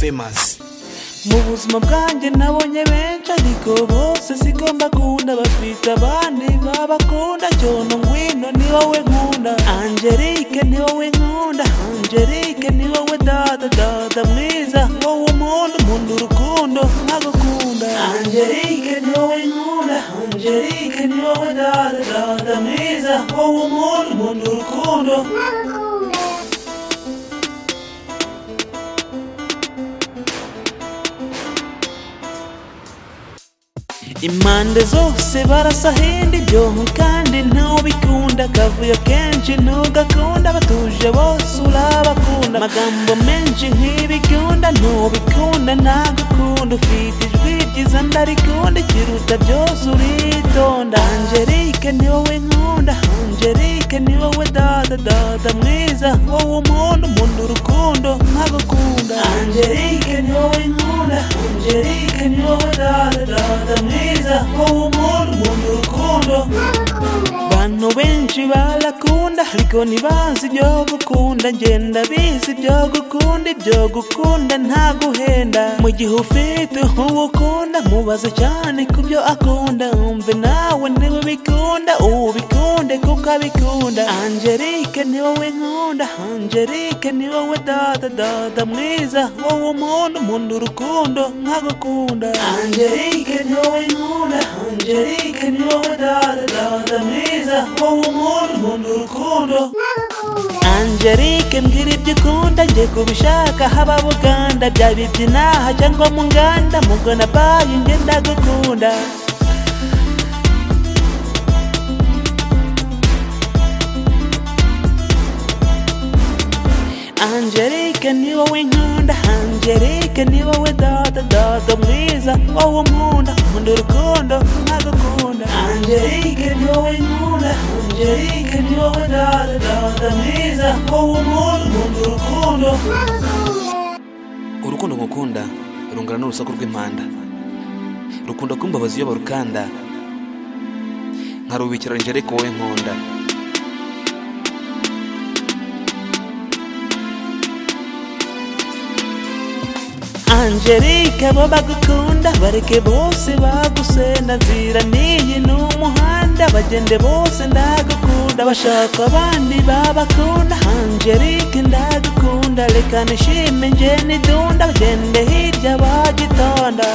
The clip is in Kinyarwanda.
famous mu buzima bwanjye nabonye benshi ariko bose sigomba gukunda bafite abandi babakunda cyono ngwino ni wowe nkunda angelique ni wowe nkunda angelique ni wowe data data mwiza wowe umuntu nkunda urukundo nkagukunda angelique ni wowe nkunda angelique ni wowe data data mwiza wowe umuntu nkunda urukundo impande zose barasahinda ibyobo kandi ntubikunda akavuyo kenshi ntugakunda batuje bose urabakunda amagambo menshi nk'ibikunda ntubikunda ntagukunda ufite ijwi ryiza ndarikunda ikiruta byose uritonda angelique ni wowe nkunda angelique ni wowe data data mwiza wowe umuntu umuntu urukundo nkagukunda angelique ni wowe nkunda angelique ni wowe data data mwiza wowe umuntu umuntu urukundo abantu benshi barakunda ariko ntibazi ibyo gukunda ngenda bizi ibyo gukunda ibyo gukunda nta guhenda mu gihe ufite uwo ukunda mubaze cyane ku byo akunda umve nawe niwe bikunda ubikunde kuko abikunda angelique ni wowe nkunda angelique ni wowe data data mwiza wowe umuntu umuntu urukundo nkagukunda angelique ni wowe nkunda angelique ni wowe data data mwiza wowe umuntu umuntu urukundo Angelique mbwira ibyo ukunda njye kubishaka haba Buganda byaba iby'inaha cyangwa mu nganda mugona bayi njye ndagukunda Angelique ni wowe nkunda Angelique ni wowe data data mwiza wowe nkunda nkunda urukundo nkagukunda Angelique ni wowe nkunda Angelique ni wowe data data mwiza wowe nkunda nkunda urukundo urukundo ngukunda rungana n'urusaku rw'impanda rukunda kumbabaza iyo barukanda nkarubikira angelique wowe nkunda Angelique abo bagukunda bareke bose bagusenda nzira n'iyi n'umuhanda bagende bose ndagukunda bashaka abandi babakunda Angelique ndagukunda reka nishime nje nidunda bagende hirya bagitonda